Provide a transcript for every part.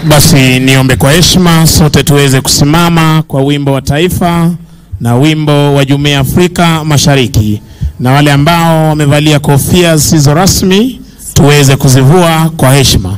Basi niombe kwa heshima sote tuweze kusimama kwa wimbo wa taifa na wimbo wa Jumuiya ya Afrika Mashariki, na wale ambao wamevalia kofia zisizo rasmi tuweze kuzivua kwa heshima.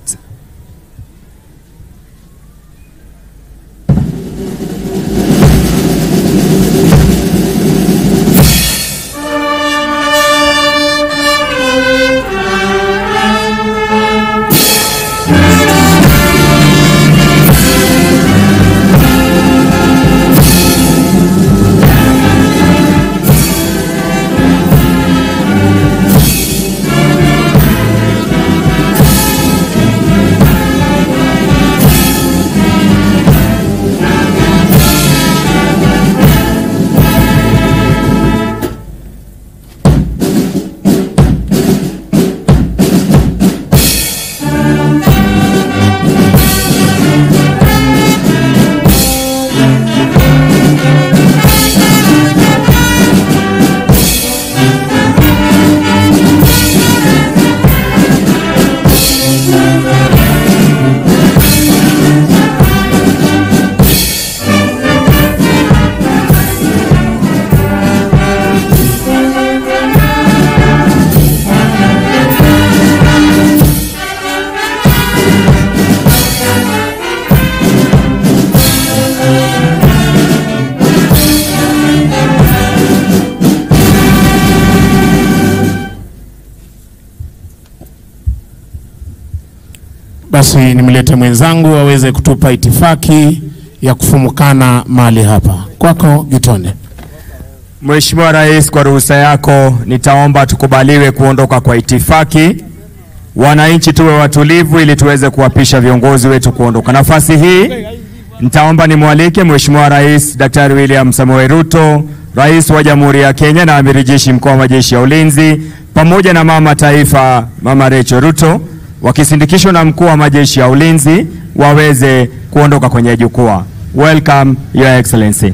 Basi nimlete mwenzangu aweze kutupa itifaki ya kufumukana mahali hapa. Kwako Gitonde. Mheshimiwa Rais, kwa ruhusa yako nitaomba tukubaliwe kuondoka kwa itifaki. Wananchi tuwe watulivu ili tuweze kuwapisha viongozi wetu kuondoka. Nafasi hii nitaomba nimwalike Mheshimiwa Rais Daktari William Samoei Ruto, Rais wa Jamhuri ya Kenya na Amiri Jeshi Mkuu wa Majeshi ya Ulinzi, pamoja na Mama Taifa Mama Rachel Ruto wakisindikishwa na Mkuu wa Majeshi ya Ulinzi waweze kuondoka kwenye jukwaa. Welcome Your Excellency.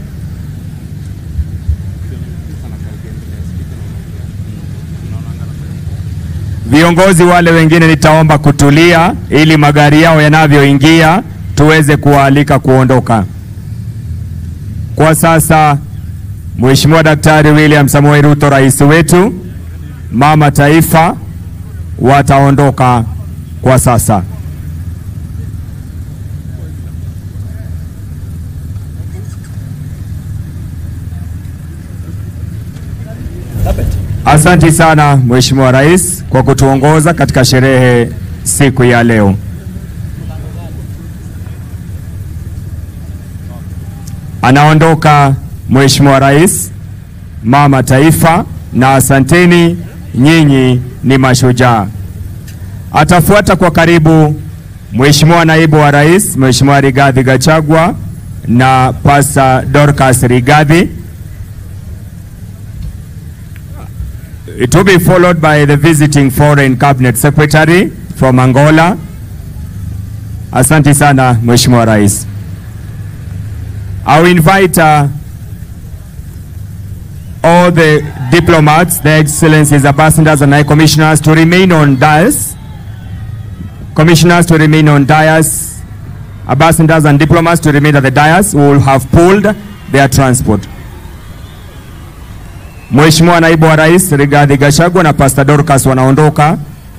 Viongozi wale wengine nitaomba kutulia ili magari yao yanavyoingia tuweze kuwaalika kuondoka. Kwa sasa Mheshimiwa Daktari William Samoei Ruto rais wetu, Mama Taifa wataondoka kwa sasa. Asanti sana Mheshimiwa Rais kwa kutuongoza katika sherehe siku ya leo. Anaondoka Mheshimiwa Rais, Mama Taifa, na asanteni, nyinyi ni mashujaa. Atafuata kwa karibu Mheshimiwa Naibu wa Rais, Mheshimiwa Rigathi Gachagua na Pastor Dorcas Rigathi. It will be followed by the visiting foreign cabinet secretary from Angola. Asante sana Mheshimiwa Rais. I will invite uh, all the diplomats, their excellencies, ambassadors and high commissioners to remain on dais. Commissioners to remain on dais. Ambassadors and diplomats to remain at the dais. We will have pulled their transport. Mheshimiwa Naibu wa Rais Rigathi Gachagua na Pastor Dorcas wanaondoka.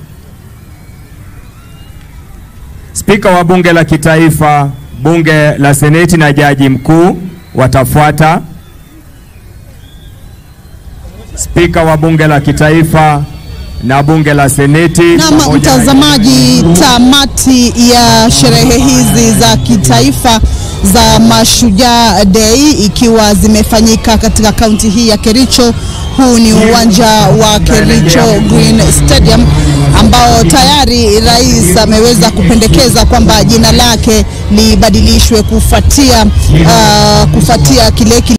Spika wa Bunge la Kitaifa, Bunge la Seneti na Jaji Mkuu watafuata. Spika wa Bunge la Kitaifa na Bunge la Seneti Naam, pamoja na- mtazamaji, tamati ya sherehe hizi za kitaifa za Mashujaa Day ikiwa zimefanyika katika kaunti hii ya Kericho. Huu ni uwanja wa Kericho Green Stadium ambao tayari rais ameweza kupendekeza kwamba jina lake libadilishwe kufuatia uh, kufuatia kile kile